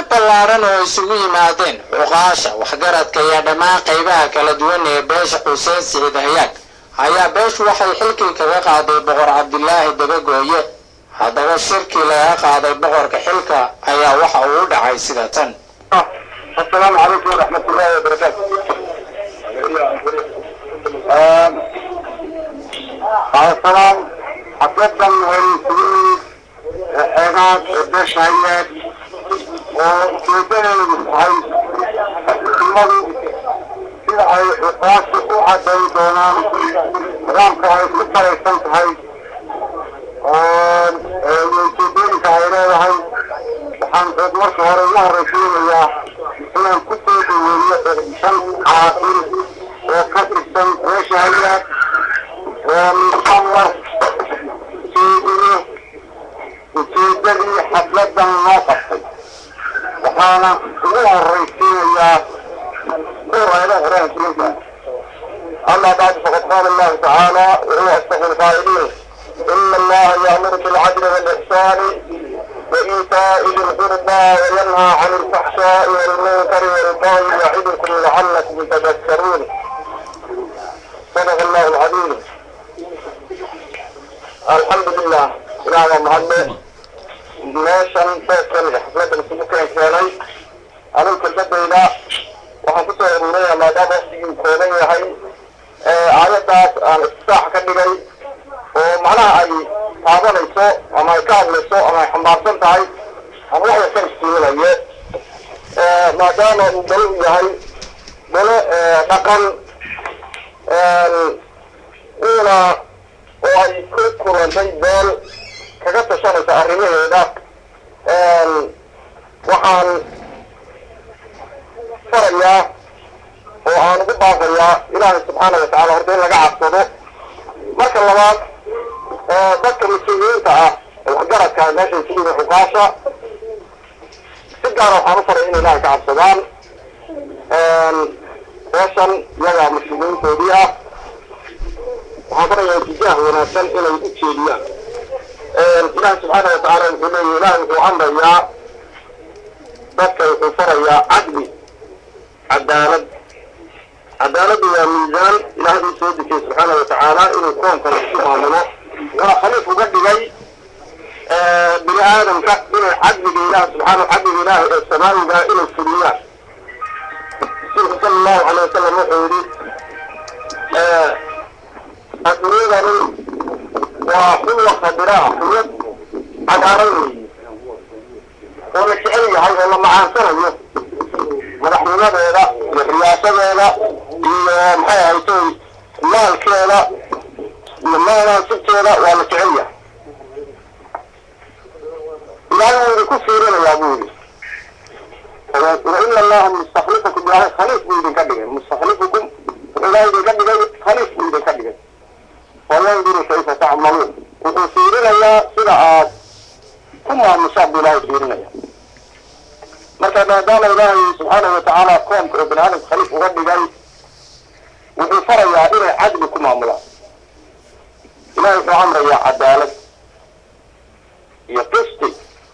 ballaadhan oo isugu yimaadeen cuqaasha waxgaradka iyo dhammaan qaybaha kala duwan ee beesha xuseen siciid hayaag ayaa beeshu waxay xilkii kaga qaaday boqor cabdilaahi dabagooye haddaba shirkii laga qaaday boqorka xilka ayaa waxa uu u dhacay sida tan السلام عليكم ورحمة الله وبركاته. السلام حفلة والمسلمين حيوانات قداش هيات وكيفين المسحي الماضي في عقاش وحد دونان رامك هاي ستة يسنت هاي وكيفين كهيرا هاي waxaan marka hore ugu horeysiinayaa inaan ku soo dhaweeyo shan caaqil oo ka tirsan beesha hayaad oo musamar jeediye ujeedadii xafladan loo qabtay waxaana ugu horeysiinayaa kureeda quraankiinta أما بعد فقد قال الله تعالى وهو أصدق القائلين إن الله يأمر بالعدل والإحسان وإيتاء ذي القربى وينهى عن الفحشاء والمنكر والبغي يعظكم لعلكم تذكرون صدق الله العظيم الحمد لله إلى محمد meeshan beeskan xafladan isugu keenkeenay aninku dadayda waxaan kusoo aruuraya maadaama waqtigii kooban yahay aayadaas aan istisaax ka dhigay oo macnaha ay taabanayso ama ay ka hadlayso ama ay xambaarsan tahay ama wax yar ka istiiminayo maadaama uu dalo u yahay dalo dhaqan uuna oo ay ku kulantay beel kaga tashanaysa arrimaheeda waxaan farayaa oo aan ugu baaqayaa ilaahay subxaana watacaala horta in laga cabsado marka labaad dadka mas-uuliyiinta ah ee waxgaradka meesha isugu yihiin xuqaasha si gaara waxaan u faray in ilaahay ka cabsadaan beeshan iyaga mas-uuliyiintoodii ah waxaan farayaa itijaah wanaagsan inay u jeediyaan ilaahay subxaana watacaala wuxuu leeyahy ilaahay wuxuu amrayaa dadka wuxuu farayaa cadli cadaalad cadaaladdu waa miisaan ilaahay uu soo dejiyey subxaana watacaala inuu koonkan isku maamulo wuxuuna khaliif uga dhigay bini aadamka inay cadliga ilaah subxaana cadliga ilaahi ee samaawiga inay fuliyaan rasuulku sala allahu calay wasalam wuxuu yidhi adduunyadani waa xulwa khadiraa xulwad cagaaran weeye oo la jecel yahay oo la macaansanayo madaxnimadeeda iyo riyaasadeeda iyo maxay ahaytay maalkeeda iyo maanaasibteeda waa la jecel yahay ilaahay wuu idinku fiirinayaa buu yidhi waina allaha mustaklifakum ilaahay khaliif buu idinka dhigay mustaklifukum wuxuu ilaahay idinka dhigay khaliif buu idinka dhigay wayanduru kayfa tacmaluun wuxuu fiirinayaa sida aad ku maamushaan buu ilaahay fiirinaya marka maadaama ilaahay subxaanahu watacaala koonka oo bani aadamka khaliif uga dhigay wuxuu farayaa inay cadli ku maamulaan ilahay wuxuu amrayaa cadaalad iyo qisti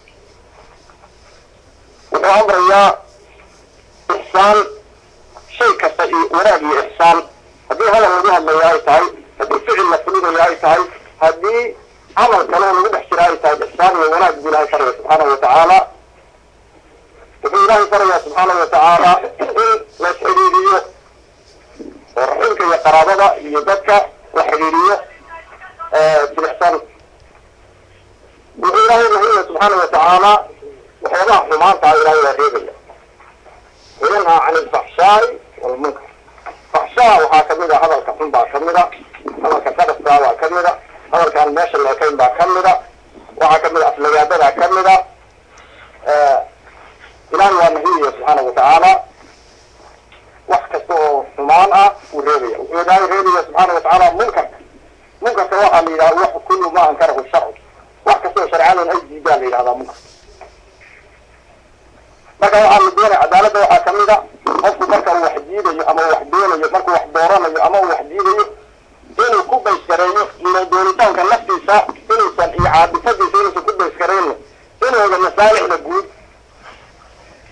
wuxuu amrayaa ixsaan shay kasta iyo wanaag iyo ixsaan haddii hadal lagu hadlaya ay tahay haddii ficil la fulinayo ay tahay haddii camal kale oo lagu dhex jira ay tahay ixsaan iyo wanaag buu ilahay faraya subxaanahu watacaala wuxuu ilaahay farayaa subxaanahu watacaala in la xidhiiriyo oo raximka iyo qaraabada iyo dadka la xidhiiriyo silixsan wuxuu ilaahay rahimaya subxaanahu watacaala waxyaabaha xumaanta ah ilaahay waa reebaya wayanhaa can ilfaxshaai walmunkar faxshaa waxaa kamid a hadalka xun baa kamid a hadalka qadafkaa baa kamid a hadalkaan meesha leekayn baa kamid a waxaa kamid a aflagaadadaa kamid a ilaahay waa nahiyaya subxaana watacaala wax kasta oo xumaan ah wuu reebaya wuxuu ilaahay reebaya subxaana watacaala munkarka munkarka waxaa la yidhaha wax kullu ma ankarahu sharcu wax kasta oo sharcadan ay diidaa la yidhahdaa munkar marka waxaa la doonaya cadaaladda waxaa kamid a qofku marka uu wax diidayo ama uu wax doonayo markuu wax dooranayo ama uu wax diidayo inuu ku baysgareeyo doonitaanka naftiisa inuusan iyo caabisadiisa inuusan ku baysgarayno inooga masaalixda guud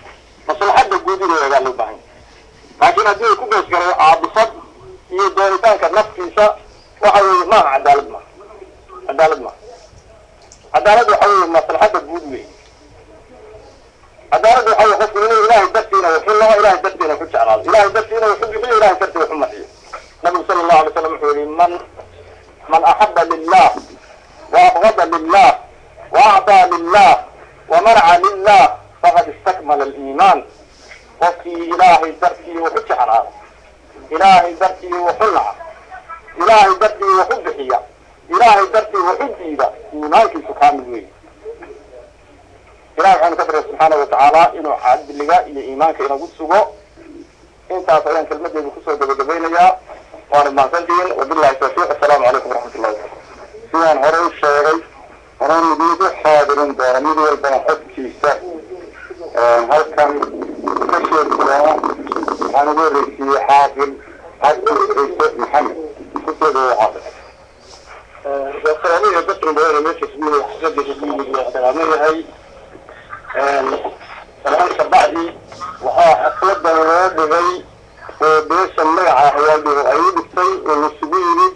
dib inuu eegaa loo baahan yahay laakiin haddii uu ku beesgaray caabisad iyo doonitaanka naftiisa waxa weeye maaha cadaalad maaha cadaalad maaha cadaalad waxa weeye maslaxadda guud weeye cadaalad waxa weye qofku inuu ilaahay dartiina wuxu lao ilaahay dartiina ku jeclaado ilaahay dartiina wuxu bixiyo ilaahay dartii wuxu maxiyo nabigu sala allahu alay slam wuxuu yihi man man axaba lilah وأبغض لله وأعطى لله ومنع لله فقد استكمل الإيمان وفي إلهي درتي وحج على إلهي درتي وحلع إلهي درتي وحبحية إلهي درتي وحبيدة إيمانك سبحانه وتعالى إلهي عن كبر سبحانه وتعالى إنه عد اللقاء إلى إيمانك إنه قد سبو انت أصلا كلمة دي بكسر دبدبين يا وأنا ما سنتين وبالله التوفيق السلام عليكم ورحمة الله وبركاته sidaan hore u sheegay horaan idiinku xaadirin doona mid walbana xogkiisa halkan ka sheegi doona waxaan ugu horreysiiyey xaafil xaafil ciise maxamed kusooda xaafil salaamaya dadkan badan meesha ismiina xasadda ismiina salaamo yahay salaamka bacdi waxaa xafladan loo dhigay oo beesha magaca hayaaldhigo ay u dhigtay oo lasugu yimid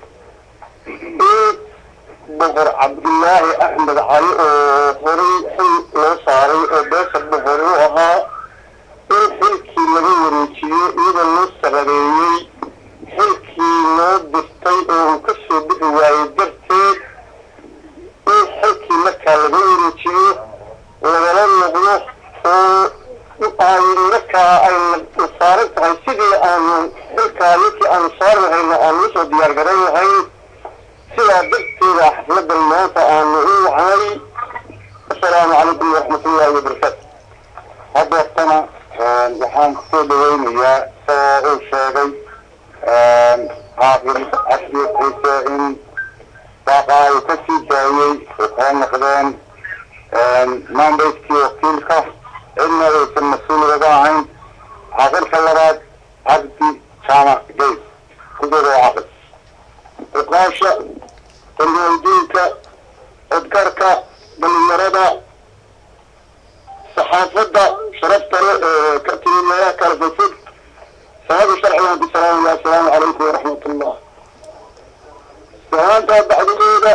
boqor cabdillaahi axmed cali oo horay xil loo saaray oo beesha boqori u ahaa in xilkii laga wareejiyo iyadoo loo sababeeyey xilkii loo dirtay oo uu ka soo bixi waayey darteed in xilkii markaa laga wareejiyo lagala noqdo oo ay markaa ay saaran tahay sidii aanu xilkaa ninkii aanu saari lahayno aanu usoo diyaar garan lahayn sidaa darteeda xafladan maanta aanu u wacnay asalaamu calaykum waraxmat ullahi wabarakaatu hadeertana waxaan kusoo dhaweynayaa isagoo uu sheegay xaafil casri ciise in baaqa ay ka sii daayey ay kala noqdeen maambayskii wakiilka cidna aysan mas-uul uga ahayn xaafilka labaad cabdi jaamac geys kudooda xaafil uqaasha tanweydiinka codkarka dhalinyarada saxaafadda sharafta le ee ka timi meelaha kala fogfog salaada sharcigan ku salaamaya assalaamu calaykum waraxmat ullah salaantaa bacdigeeda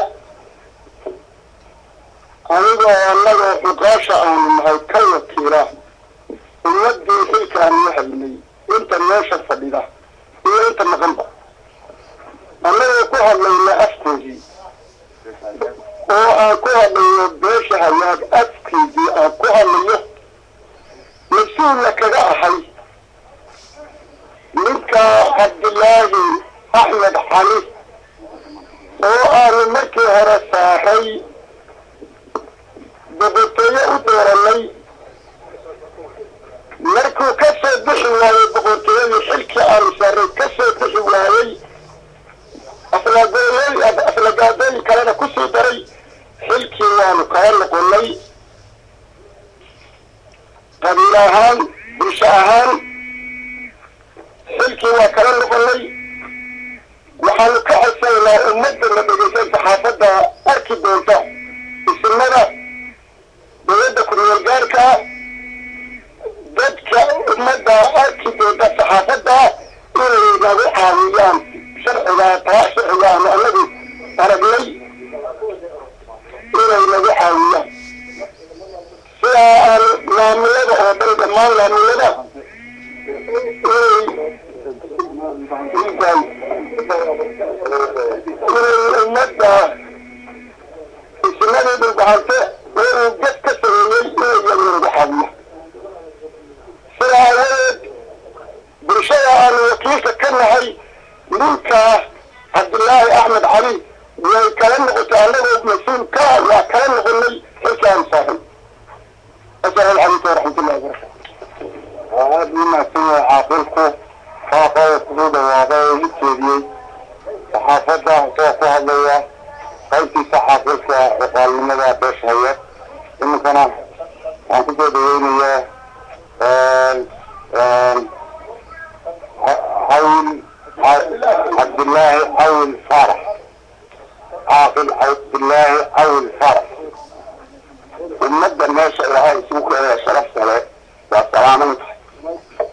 anigoo annaga xuqaasha aanu nahay ka wakiila ummadii xilkaanu la hadnay inta meesha fadhida iyo inta maqanba annagoo ku hadlayna afkoodii oo aan ku hadlayo beesha hayaag afkeedii aan ku hadlayo mas-uulna kaga ahay ninka cabdillaahi axmed xali oo aanu markii hore saaray boqortooyo u dooranay markuu ka soo bixi waayey boqortooyadii xilkii aanu saaray ka soo bixi waayey aflagooyey aflagaadooyin kalena kusii daray xilkii waanu kala noqonay qabiil ahaan bulsho ahaan xilkii waa kala noqonay waxaanu ka codsananaa ummadda la dhegeysan saxaafadda arki doonta ismada dowladda ku-meel gaarka dadka ummadda arki doonta saxaafadda inay nagu caawiyaan sharcigaa taa sharcigaanu anagu aragnay inay nagu caawiyaan sidaa aan maamulada oo dhan dhammaan maamulada inay inay ummadda ismadii dhulbahante inuu gad ka sameeyey inay yagu nagu caawiya sidaa awadeed bulshada aanu wakiilka ka nahay ninka cabdillaahi axmed cali way kala noqotay annagoo mas-uul ka ah waa kala noqonay xilkaan saaray asalaamu calaykum waraxmatullahi wabarakatu waa aada u mahadsan yahay caaqilku faaqooda kugu dhawaaqay oo u jeediyey saxaafadda isagoo ku hadlaya qaybtiisa caaqilka ciqaalnimada beesha haya iminkana waxaan kusoo dhaweynayaa حول عبد الله حول فرح عاقل عبد الله حول فرح المادة الناس اللي هاي سوق شرف سلام والسلام عليكم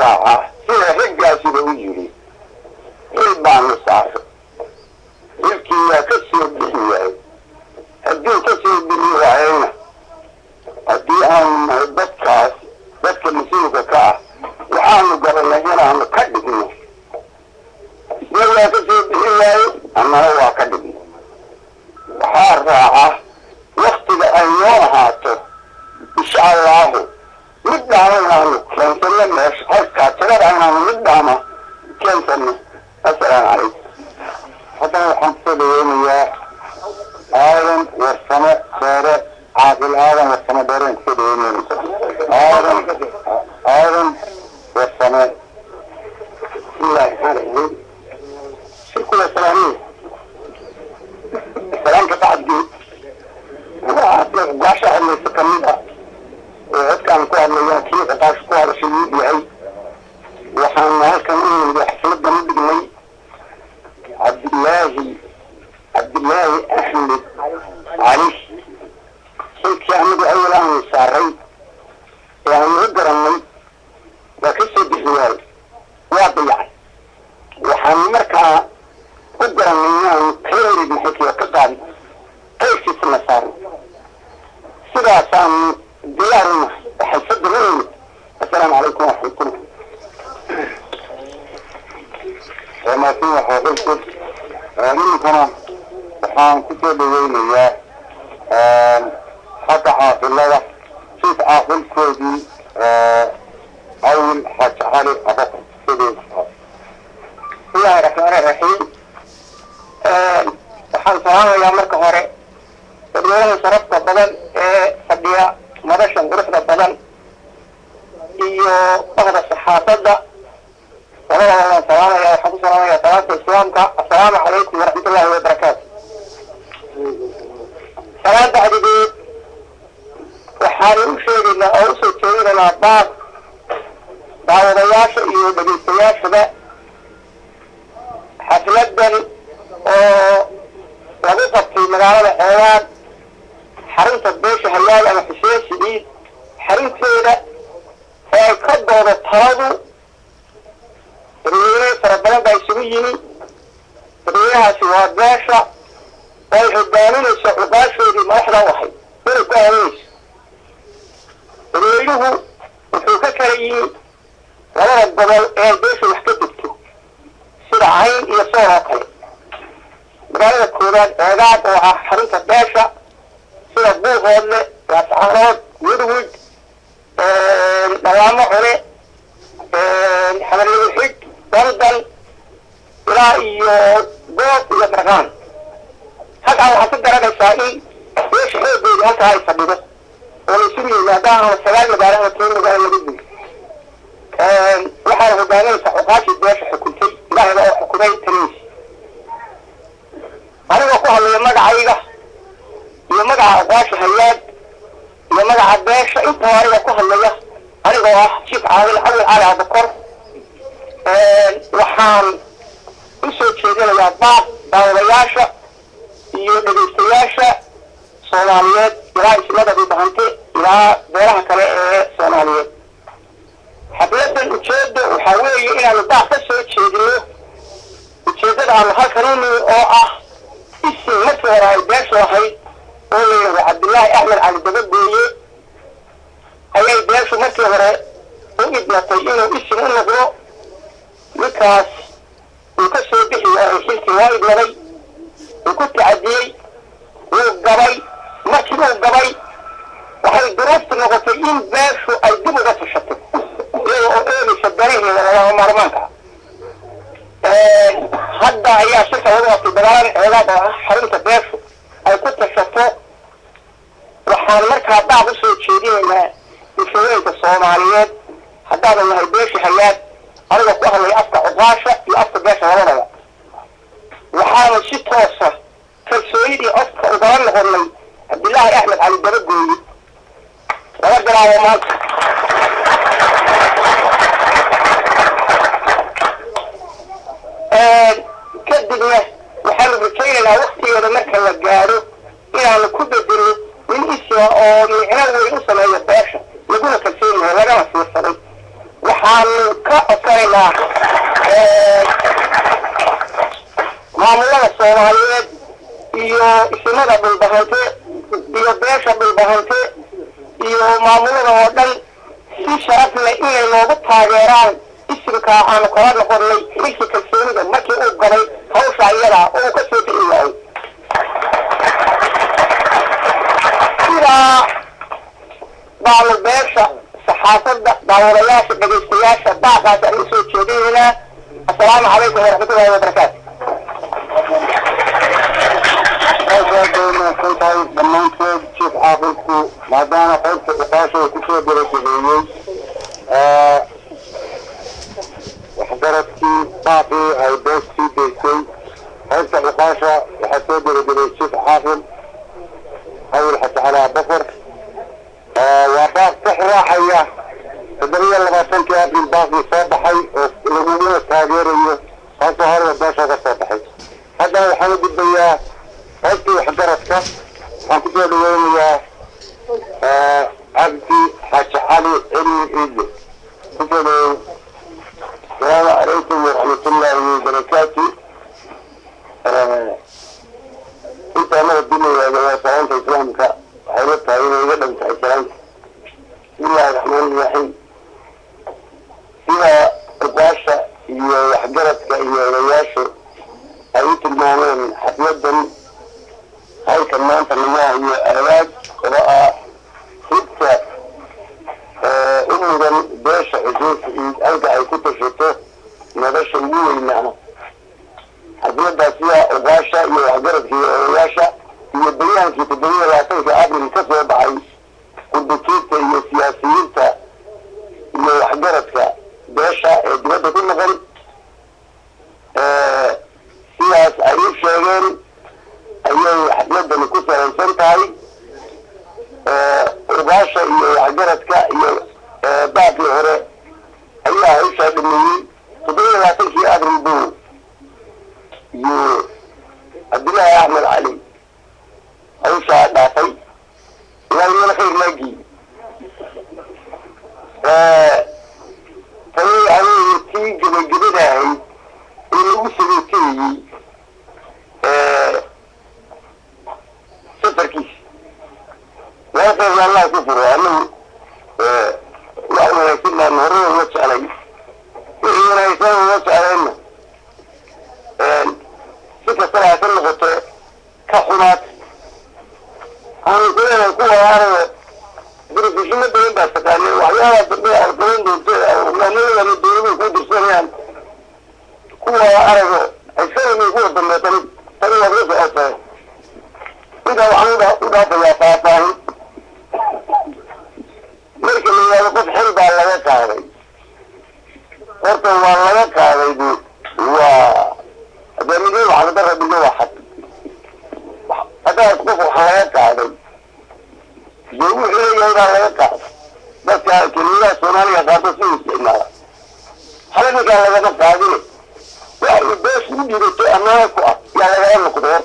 raacaa sida raggaasiba u yidhi xil baanu saaro xilkii waa ka soo bixi waayey hadduu ka soo bixi waayeyna haddii aanu nahay dadkaas dadka mas-uulka ka ah waxaanu garanay inaanu ka dhigno isna waa ka soo bixi waaye annana waa ka dhigno waxaa raaca waktiga ay noo ahaato insha allahu mid dhaama inaanu keensano meesha halkaa tirada inaanu mid dhaama keensano assalaamu calaykum haddana waxaan kusoo dhaweynayaa aadan warsamo dheere caaqil aadan warsamo dheereen kusoo dhaweynayna aadan aadan warsamo bismillahi raxmaan raxiim shirkula salaamiin salaamka bacdi gaasha hadlaysa kamid ah oo codkaan ku hadlaya kii gaasha ku hadashay wuu yahay waxaanu halkan u nimid xafladan u dhignay cabdillaahi cabdillaahi axmed cali xilkii anagu awal aanu saaray ee aanu u garannay waa ka soo bixi waayo waa dayacay waxaanu markaa u garannay inaanu kala wareegna xilkii ka qaadi qayrkiisana saarno sidaasaanu diyaaruna xalfadda la nimid assalaamu calaykum waraxmatullah wamaasin waxaa ninkana waxaan kusoo dhaweynayaa xagga caaqilada siif caaqilkoodii awil xaaji cali abakar bismillahi raxmaani raxiim waxaan salaamayaa marka hore dadweynaha sharafta badan ee fadhiya madashan quruxda badan iyo bahda saxaafadda labadaba waan salaamaya waxaan ku salaamaya salaamta islaamka assalaamu calaykum waraxmatullahi wabarakaatu salaam bacdigeed waxaanu u sheegaynaa oo usoo jeedinaynaa baab daawadayaasha iyo dhegeystayaashaba xafladan oo lagu qabtay magaalada xeelaan xarunta beesha hayaal ama xuseen siciid xarunteeda ee ay ka doodo taladu dadweyne fara badan baa isugu yimi dadweynahaasi waa beesha oo ay hogaaminayso cuqaashoodii madaxda u ahayd inay ku aaminayso dadweynuhu wuxuu ka kala yimi labada gobol ee beesha wax ka degto sida cayn iyo soor oo kale magaalada koowaad eegaad oo ah xarunta beesha sida buuhoodle laascaanood woodwood dhawaamo cune xamarlada xig daldan ilaa iyo goob iyo marqaan halkaa waxaad ka garanaysaa in beesha xoogeedi halkaa ay fadhido oo la isugu yimi haddaan sagaal magaalo ama toban magaalo laga guyo waxaana hogaaminaysaa cuqaashii beesha xukuntay ilaahayba oo xukumay taniis anigoo ku hadlaya magacayga iyo magaca aqwaasha hayaad iyo magaca beesha intaba anigoo ku hadlaya anigoo ah jiif caawil cawil cali abakor waxaan usoo jeedinayaa baaq daawadayaasha iyo dhegaystayaasha soomaaliyeed ilaa ismada dhibahante ilaa beelaha kale ee soomaaliyeed xafladan ujeeda waxaa weeye inaanu baaq ka soo jeedino ujeedada aanu halkan u nimi oo ah isim markii hore ay beeshu ahayd oo la yidhahdo cabdillaahi axmed cali dabagooye ayay beeshu markii hore u idmatay inuu isim u noqdo ninkaas uu ka soo bixi waayay xilkii waa idmaday uu ku tacadiyey wuu gabay markii uu gabay waxay duruuftu noqotay in beeshu ay dib uga tashato iyada oo eegaysa danaheeda lagama maarmaanka hadda ayaa shirka lagu qabtay dagaalada xeegaad oo ah xarunta beeshu ay ku tashato waxaan markaa baaq usoo jeedinaynaa bulshooyinka soomaaliyeed haddaanu nahay beesha hayaad anigoo ku hadlaya afka cuqaasha iyo afka beesha labadaba waxaanu si toosa kalsoonidii codka ugala noqonay cabdillaahi axmed cali dabagooye laga bilaabo maanta kadibna waxaanu rajaynaynaa waktigeeda marka la gaadho inaanu ku bedelno nin isima oo micno weyn u sameeyo beesha laguna kalsoon yahay lagana fiirsaday waxaanu ka gobollada oo dhan si sharaf leh inay noogu taageeraan isimka aanu kala noqonnay xilki kalsoonida markii uu galay hawsha iyada oo uu ka soo bixi waayey sidaa baanu beesha saxaafadda daawadayaasha dhegaystayaasha baaqaas aan usoo jeedinaynaa assalaamu calaykum waraxmatullahi wabarakaatu aad tahay dhammaantood jiif xaafidku maadaama qaybta dhuqaasha uu kusoo gabagabeeyey waxgaradkii baaqii ay bees sii daysay qaybta dhuqaasha waxaa soo gabagabeeyey jiif xaafid hawil xasan cali abakar waa baaq sax raaxaya toddobiyo labaatankii abril baaqii soo baxay oo laguguna taageerayo kaasoo horda beesha ka soo baxay haddana waxaan u gudbayaa qaybtii waxgaradka waxaan kusoo dhaweynayaa cabdi xaaji cali cilmi ciide kusoo dhaweyn asalaamu calaykum waraxmatullaahi wabarakaatu intaa mara dumayaada waa salaanta islaamka waxay la tahay inay iga dhan tahay salaanta bismillahi raxmaani raxiim sida ubaasha iyo waxgaradka iyo odayaashu ay u tilmaameen xafladan halkan maanta lagu hayo aadaag oo ah hibta u mudan beesha xusuus ciid halka ay ku tashato nolosha ugu weynaana xafladaas sida ubaasha iyo waxgaradka iyo odayaasha iyo bayaankii toddobiya labaatanka abril ka soo baxay qudbutiinta iyo siyaasiyiinta iyo waxgaradka beesha ee dibadda ku noqon sidaas ay u sheegeen ayay xafladani ku salaysan tahay ubaasha iyo waxgaradka iyo baaqii hore ayaa hawshaa dhameeyey toddobiya labaatankii abril buu iyo cabdillaahi axmed cali hawshaa dhaafay ilaahay meel khayr laagii tani adeega tii gebagabada ahayd ee lagu sagootayey safarkiisa laba qeybna allah ku furo anagu wax wanaagsan baan hore uga jeclay wixii wanaagsan uga jeclayna si kastaba ha ka noqoto ka xumaat aanu kuleedahay kuwa araga dirifishino badan baa taqaanay waxyaabaa dambe aad qaban doonto hogaanadana dowladuhu ku dirsanayaan kuwa arago aysanay kuwa dambe tani tani waad la socotaa intaa waxaan u dhaafayaa faahfaahin marka la yidhahdo qof xil baa laga qaaday horta waa laga qaaday bu waa hogaamidii waxladara dhigno waa xad haddaad qof wax laga qaaday dee wuxuu leeyahay baa laga qaaday dadka kelmadaha soomaaliga qaarto si u isticmaala hal ninkaa lagama qaadine wax uu bees u dhibato ammaana ku ah yaa lagala noqdo horta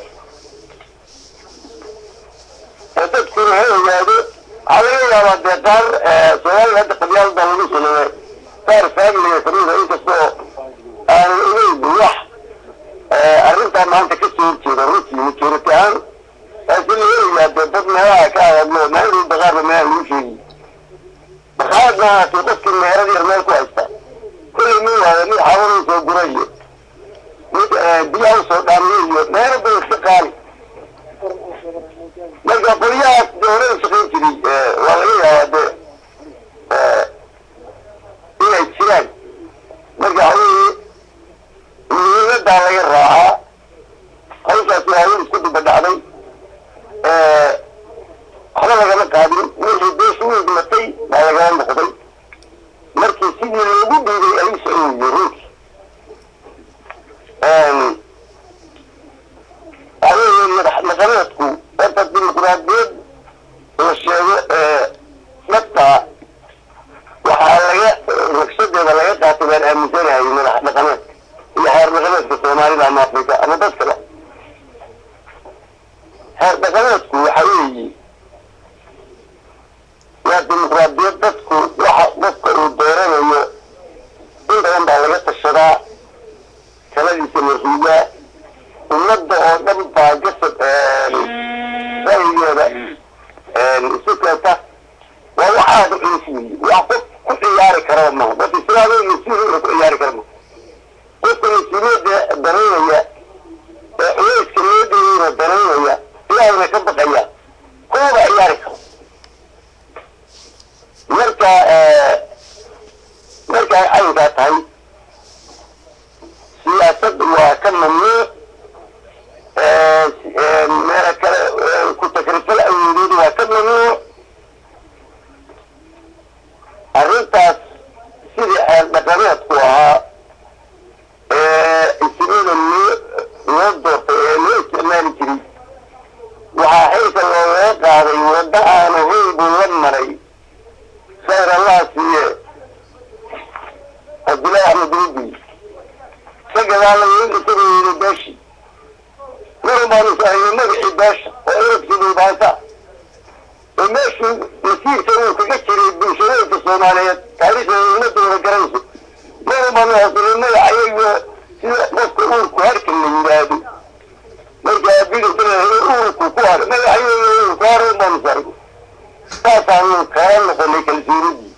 ee dadkuna ha ogaado waxaa laga yaabaa dee qaar soomaaliga hadda qabyaal baa lagu sameeye qaar faamiliga kamida inkastoo aanu ogeyn wax arrintaa maanta ka soo horjeeda runtii majority ahaan laakiin laga ogaa dee dad meelaha ka hadlo maalinuu baqaarba meelaha lagu sheegi baqaarad maahaatee qofkii meerad yar meel ku haysta kollay min waaya mid xawanuu soo gurayo mid biyaha usoo dhaamiyo iyo meero bay iska qaali marka qolyahaas dee horada shaqayn jiray waa laga yaabaa dee inay jiraan marka haweenii muhiimadaa laga raacaa hawshaasi haween isku duba dhacday waxba lagama qaadin wixii beesha u hidmatay baa lagala noqday markii sidii loogu dhiibay ayuu socoyey runtii adeegeen madax dhaqameedku horta dimuqraadiyad la sheego dhabta waxaa laga naqshadeeda laga qaatay baan aaminsanahay madax dhaqameedka iyo xeer dhaqameedka soomaalida ama afrika ama dad kale xeer dhaqameedku waxa weeye waa dimuqraadiyad dadku waxa qofka uu dooranayo in badan baa laga tashadaa taladiisa marhuugaa ummadda oo dhan baa gasad ra'yigeeda isu keenta waa wax aada u weeye wax qof ku ciyaari kara maaha qof islaamay mas-uul ku ciyaari kara maaha qofka mas-uuliyadda danaynaya ee culayska loo dhigayna danaynaya ilaahayna ka baqaya kuwaba ciyaari karo marka markay caynkaa tahay siyaasad waa ka mamnuuc meelo kale ku takrifal awoodeed waa ka mamnuuc arrintaas sidii xeer dhaqameedku ahaa isnida loo loo doortay ee loo isticmaali jiray waxaa xilka loogaga qaaday waddo aan ahayn buu la maray khayr allah siiye cabdullaahi axmed rubi ka gadaalay isagoo yiri beeshi marun baanu sahaynay magacii beesha oo erabsidii baasa oo meeshuu masiirka uu kaga jiray bulshooyinka soomaaliyeed taariikhda ummadooda garanayso marun baanu hasanay magacayayo sida qofka uurku harka la yidhaahdo marka bidasana uurku ku har magacayayo uurku har un baanu sahaynay saasaanu kala noqonay kalsoonidii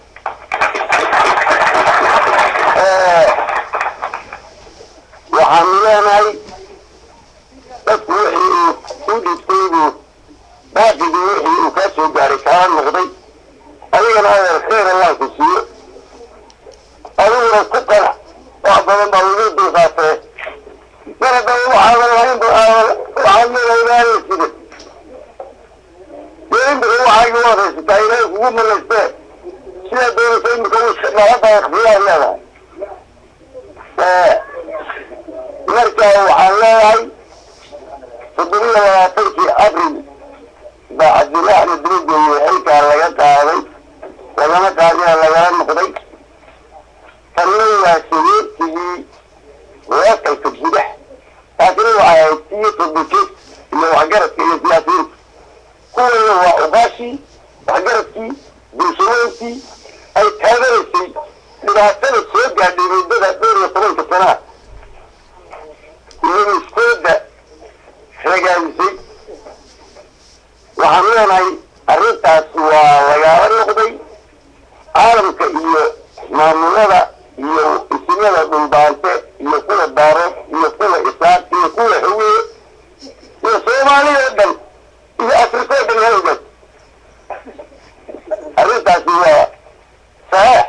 waxaanu leenahay dadku wixii uu u dhibtaybu baaqigii wixii uu kaa soo gaaray kaala noqday adigana adeer khayr allah ku siiyo adiguna ku qanac wax badan baa lagu dulqaatee mar haddaba waxaadan lahayn waxaad leedahay sida dee imika waxaagi waad haysataa ilaahay kugu malaystee sidaa doonaysa imika nabadda ikhtiyaar leedahay marka waxaan leeyahay toddobiya labaatankii abril baa cabdullahi axmed durugeeye xilkaa laga qaaday lagama qaadina lagala noqday tanna waa sageertigii weekalka gudax taasina waxay ahayd tii toddojeed iyo waxgaradka iyo siyaasiyiinta kuwana waa ugaashii waxgaradkii bulshooyinkii ay taaganaysay dhibaatada soo gaadhay muddada dhowr iyo tobanka sanaa iyo iskooda ragaadisay waxaan leenahay arrintaas waa lagaala noqday caalamka iyo maamulada iyo isimada dhulbaante iyo kuwa daarood iyo kuwa isaaq iyo kuwa hawiye iyo soomaalida o dhan iyo afrika o dhan hawgaas arrintaasi waa saxiix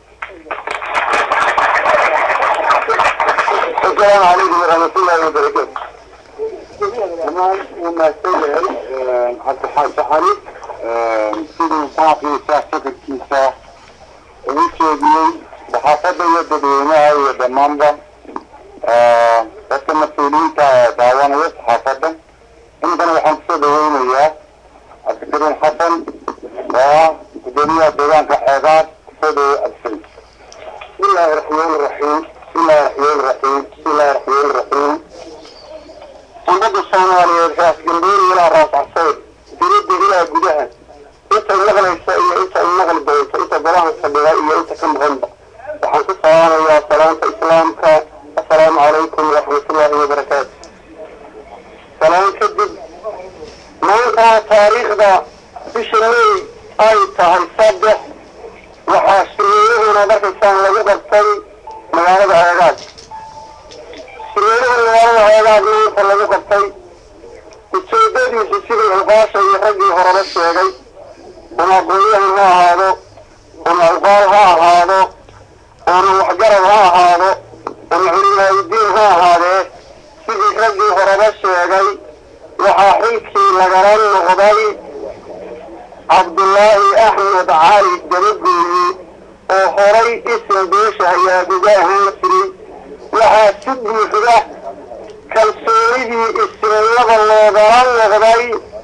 السلام عليكم ورحمة الله وبركاته. تمام ومahadsan yahay cabdixaaji xali siduu baaqii siyaasadkiisa ugu jeediyey saxaafadda iyo dadweynaha iyo dhammaanba dadka mas-uuliyiinta daawanaya saxaafadda inkana waxaan kusoo dhaweynayaa cabdikariim xasan oo ah gudoomiyaha deegaanka xeebaad kusoo dhaweey cabdikariim بسم الله الرحمن الرحيم بسم الله الرحمن الرحيم بسم الله الرحمن الرحيم ummadda soomaaliyeed raas galbeeni ilaa raas caseyd diridda ilaa gudaha inta maqlaysa iyo inta maqli doonta inta golaha fadhida iyo inta ka maqanba waxaan ku salaamayaa salaanta islaamka assalaamu calaykum waraxmatullaahi wabarakaatu salaan kadib maanta taariikhda bisha may ay tahay saddex waxaa shirweynahuna markaysaan lagu qabtay magaalada heegaad shirweynaha magaalada heegaad maanta lagu qabtay ujeedadiisu sidii cuqaasha iyo raggii horeba sheegay ama aqoonyahan ha ahaado ama cuqaal ha ahaado ama waxgarad ha ahaado ama culimaayidiin ha ahaadee sidii raggii horeba sheegay waxaa xilkii lagala noqday cabdullaahi axmed cali dabagooye oo horay ism beesha hayaaguga ahaan jiray waxaa si buuxda kalsoonidii ismnada loogala noqday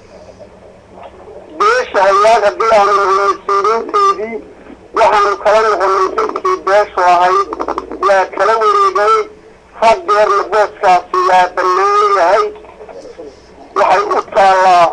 beesha hayaag haddii aanu mas-uuliinteedii waxaanu kala noqonay xilkii beeshu ahayd waa kala wareegay hadeerna booskaasi waa bannaan yahay waxay u taallaa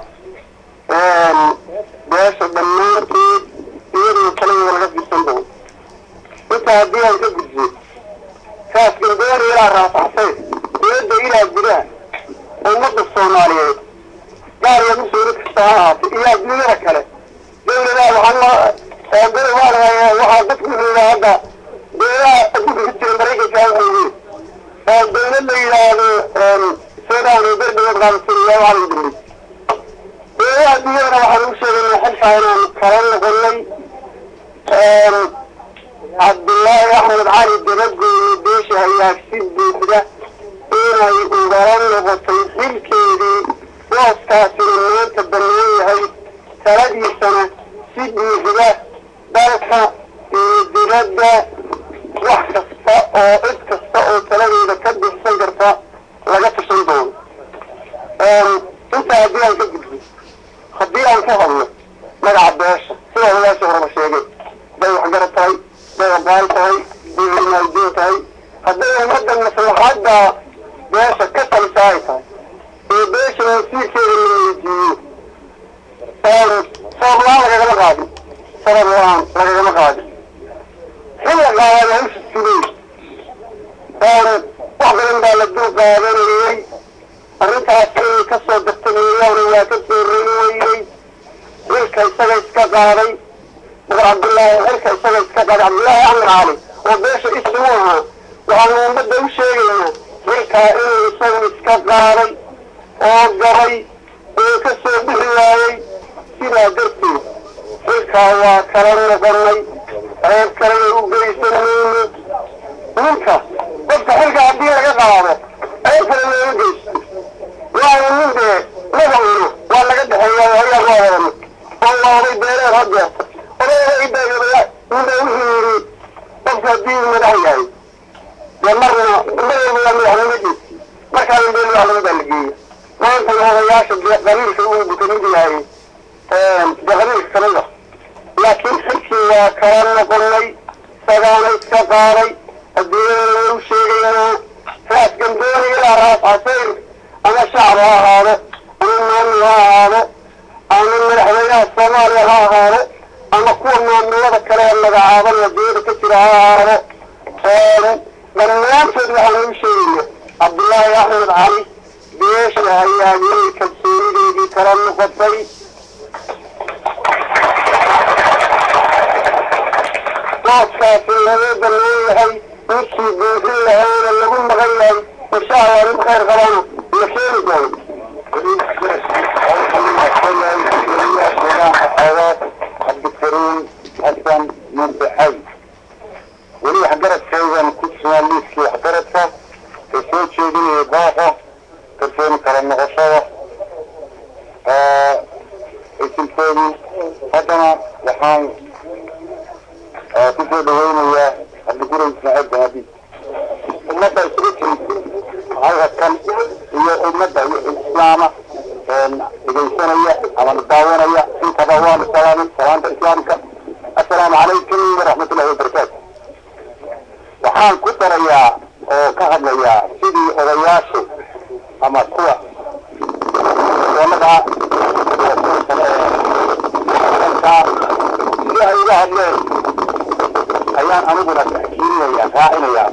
beesha dhammaanteed iyadoo kaliya laga fisan doono intaa haddii aan ka gudbiyo kaas galbeeni ilaa raafaxsay diyadda ilaa gudaha ummadda soomaaliyeed gaar iyo mas-uuli kasta ha ahaatay iyo adduunyada kale dawladaha waxaa gari waan hayaa waxaa dadku yidhaa hadda beelaha adduunka ka jira maraykanka weeye oo dawlad la yidhaahdo sudan oo berbeed qaabasiriya waxaa lagu dambeeyey beelaha adduunyadana waxaan ugu sheegaynaa xilkaa inaan kala noqonay cabdullaahi axmed cali dabagooye beesha ayaa si buuxda inay ugala noqotay xilkeedii booskaasina maanta bannaan yahay taladiisana si buuxda dalka iyo dibadda wax kasta oo cid kasta oo taladeeda ka bixsan karta laga tashan doono intaa haddii aan ka gudbo haddii aan ka hadlo magaca beesha sida odayaasha horeba sheegay hadday waxgarad tahay hadday aqaal tahay hadday cilmaajiin tahay hadday ummadda maslaxadda beesha ka talisa ay tahay ee beesha wasiirkeeda la weydiiyo sabab la-aan lagagama qaadin sabab la-aan lagagama qaadin xil la qaadana hawsha sugay wax badan baa la dul qaadanayay arrintaas inay ka soo dartameeyaana waa ka soo roni weynay xilka isaga iska qaaday boqor cabdullaahi xilka isaga iska qaaday cabdullaahi axmed cali oo beesha isimu ahaa waxaanu ummadda u sheegaynaa xilkaa inuu isagu iska qaaday oo gabay oo ka soo bixi waayey sidaa darteed xilkaa waa kala noqonay ceeb kalena u geysan mayno ninka qofka xilka haddii laga qaado ceeb kale looga geysto waayo nin dee magacuna waa laga dhexeeya ayaa loo wadano oo waa oday beereed hadeerta odayga idaayodaya ninba wuxuu yidhi qofka haddii uu madax yahay dee marna marwalba waa madaxnimadiis markaana dee madaxnimadaa la geeya maantana odayaasha dee qabiilka uu buka mid yahay dee qabiilka kamid ah laakiin xilkii waa kala noqonay sagaana iska qaaday adduunyadana waa u sheegaynaa raas gambooni ilaa raas casayr ama shacab ha ahaado ama maamul ha ahaado ama madaxweynaha soomaaliya ha ahaado ama kuwa maamulada kale ee magacaaban adduunyada ka jira ha ahaado dhammaantood waxaan u sheegaynaa cabdullaahi axmed cali beesha ayaa inay kalsoonideedii kala noqotay booskaasi laga bannaan yahay ninkii buuxin lahaana lagu maqan yahay insha allah nin khayr qabana la keeni doono cabdikariim xasan muntaxay weli waxgaradkaydan ku sugan liiskii waxgaradka ka soo jeedinaya baaqa kalsooni kala noqoshada isilkoodii haddana waxaan ku soo dhaweynayaa cabdiguray ismaaciil banadiid ummadda isugu timid halkan iyo ummadda islaama dhegaysanaya ama daawanaya intaba waanu salaamay salaanta islaamka assalaamu calaykum waraxmatullahi wabarakaatu waxaan ku darayaa oo ka hadlayaa sidii odayaashu ama kuwa doonada sidii ay uga hadleen ayaan aniguna taxkiininaya raacinayaa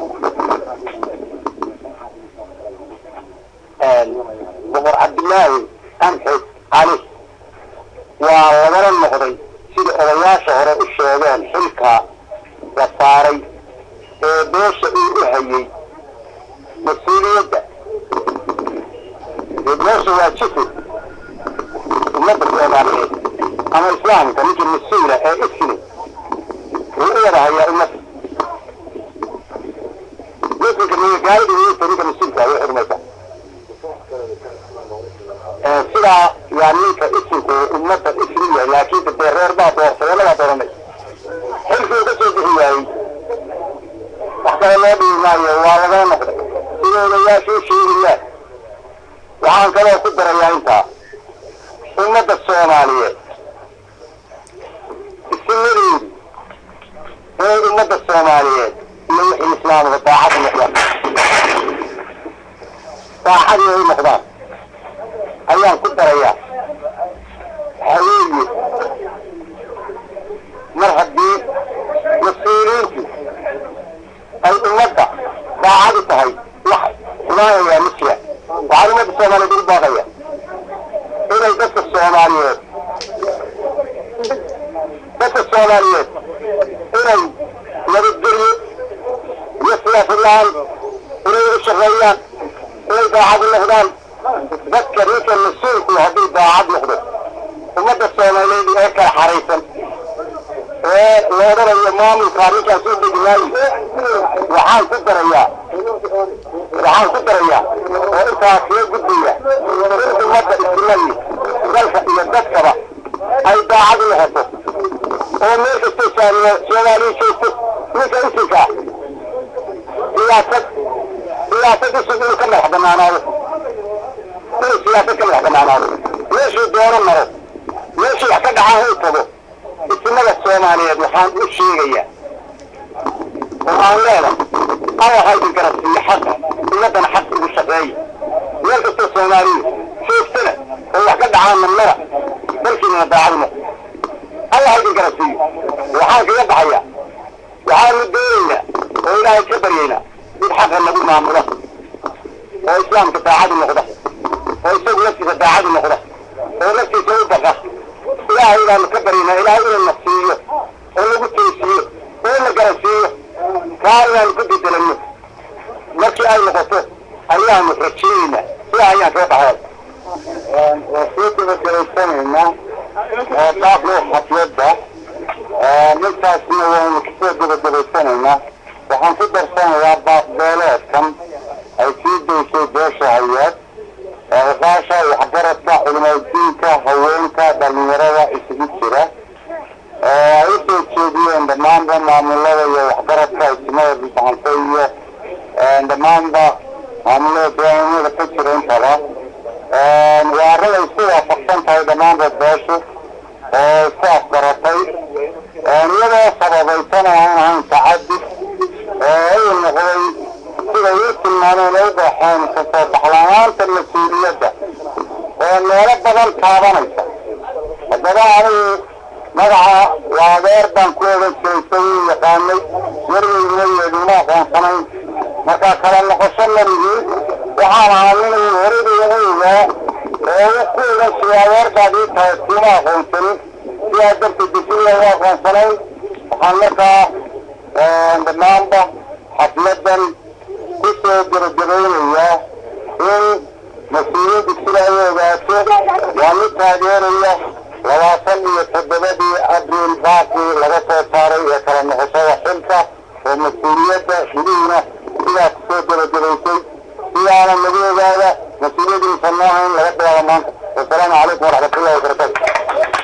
boqor cabdillaahi amxed cali waa lagala noqday sida odayaasha hore u sheegeen xilka la saaray ee beesha uu u hayay mas-uuliyadda dee beesha waa jifo ummadda soomaaliyeed ama islaamka ninkii mas-uula ee isli wuu u wada hayaa ummadda muslimka gaalida wiyta ninka mas-uulka way xurmaysaa sidaa yaa ninka isinku ummadda isri yahay laakiin dee reer baa doortay lagaa dooranay xilkii ka soo bixi waayey wax kale loo dhibi maayo waa lagala noqday sida odayaashu u sheegayaan waxaan kaloo ku darayaa intaa ummadda soomaaliyeed isimadeedu ee ummadda soomaaliyeed iyo wixii islaamka daacad noqdaan daacadii ay noqdaan ayaan ku darayaa haweeye mar haddii mas-uuliyiintu ay ummadda daacadu tahay wax xumaanayaa ma jira waxaan ummadda soomaaliyeed ugu baaqaya inay dadka soomaaliyeed inay nabadgelyo iyo siyaasad la-aan inay u shaqeeyaan inay daacad u noqdaan dadka ninka mas-uulku haddii daacad noqdo ummadda soomaaliyeed ee kala xaraysan ee la odhanayo maamulka arrinkaas u degmaayo waxaan ku darayaa waxaan ku darayaa oo intaas loo gudbaya in ummadda istimadi dalka iyo dadkaba ay daacad u noqoto oo meel kasta soomaaliya joogto ninka isinka siyaasad siyaasad isig inuu ka madax banaanaado inuu siyaasad ka madax banaanaado meeshuu doono maro meeshuu wax ka dhacaa uu tago ismada soomaaliyeed waxaan u sheegayaa oo aan leedahay alla ha idin garabsiiyo xaqa ummaddana xaq ugu shaqeeya meel kastoo soomaaliya joogtana oo wax ka dhacaa namnada dalkiinana daacad noqo alla ha idin garabsiiyo waxaan kaga baxayaa waxaanu doonaynaa oo ilaahay ka baryaynaa mid xaqa nagu maamula oo islaamka daacadu noqda oo isagu naftiisa daacadu noqda oo naftiisa u baqa ilaahay baanu ka baryaynaa ilaahay inuu na siiyo oo nagu teysiiyo oo na garansiiyo kaa inaanu ku bedelanno markii ay noqoto ayaanu rajeynaynaa sidaa ayaan kaga baxay waa soo gabagalaysanaynaa qaablo xafyadda midkaasna waynu kasoo gabagabaysanaynaa waxaan ku darsanayaa baaqbeeleedkan ay sii daysay beesha hayaad oqaasha waxgaradka culimaadiinka haweenka dhalinyarada isugu jira ay u soo jeediyeen dhammaanba maamulada iyo waxgaradka ismada bisaxantay iyo dhammaanba maamulada deegaanada ka jira intaba waa arrin ay isku waafaqsan tahay dhammaanba beeshu oo isku afgaratay iyadoo sababaysana aan ahayn tacadud oo uu noqday siday u tilmaameen ay u baxeen kasoo baxlanaanta mas-uuliyadda oo meelo badan taabanaysa haddaba anigu magaca waa adeer baan ku ogan jiray sayuu yaqaanay yarweynima yeeduma aqoonsanayn markaa kala noqosho marigii waxaan ahaa inuu horada ugu ogaa oo u ku ogan jiray adeerbaad ii tahay kuma aqoonsanin sidaa darteed disiya u aqoonsanayn waxaan markaa dhammaanba xafladan ku soo gabagabaynayaa in mas-uuliyaddu sida ay ogaato waa mid taageeraya labaatan iyo toddobadii abriil baaqii laga soo saaray ee kala noqoshada xilka oo mas-uuliyadda gudihiina sidaas kusoo gabagabaysay sidaana lagu ogaada mas-uuliyaddiisa noohayn laga bilaabo maanta wasalaamu calaykum waraxmatullahi wabarakaatu